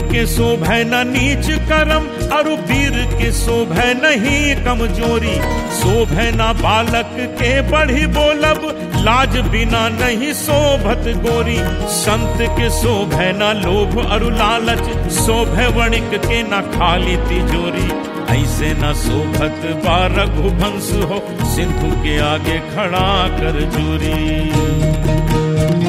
के शोभे न नीच करम अरु वीर के शोभे नहीं कमजोरी शोभे न बालक के बढ़ी बोलब लाज बिना नहीं शोभत गोरी संत के शोभे न लोभ अरु लालच शोभे वणिक के न खाली तिजोरी ऐसे न शोभत बा रघुवंश हो सिंधु के आगे खड़ा कर जोरी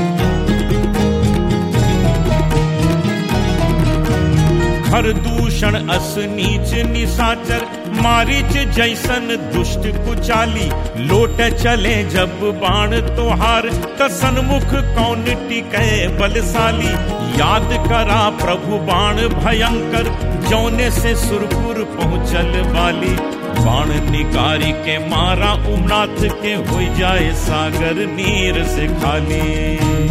खर दूषण अस नीच निशाचर मारिच जैसन दुष्ट कुचाली लोट चले जब बाण तोहार त सन्मुख कौन टिके बलशाली याद करा प्रभु बाण भयंकर जौने से सुरपुर पहुँचल वाली बाण निकारी के मारा उमनाथ के हो जाए सागर नीर से खाली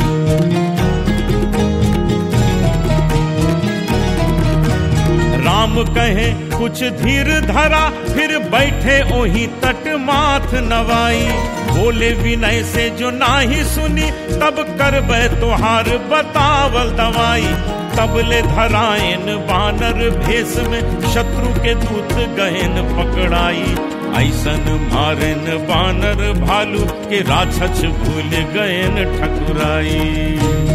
राम कहे कुछ धीर धरा फिर बैठे ओही तट माथ नवाई बोले विनय से जो नाही सुनी तब करबे तोहार बतावल दवाई तबले धरायन बानर भेष में शत्रु के दूत गहन पकड़ाई ऐसन मारन बानर भालू के राक्षस भूल गयन ठकुराई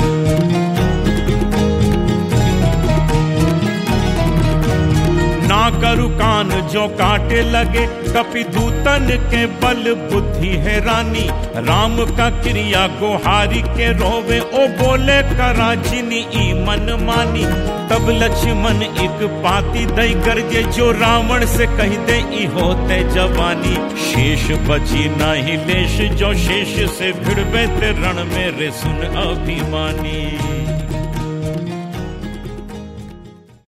ना करु कान जो काटे लगे कपि दूतन के बल बुद्धि है रानी राम का क्रिया गोहारी के रोवे ओ बोले करा जिनी ई मन मानी तब लक्ष्मण एक पाती दई गरजे जो रावण से कह दे ई होते जवानी शेष बची नहीं लेश जो शेष से भिड़बे ते रण में रे सुन अभिमानी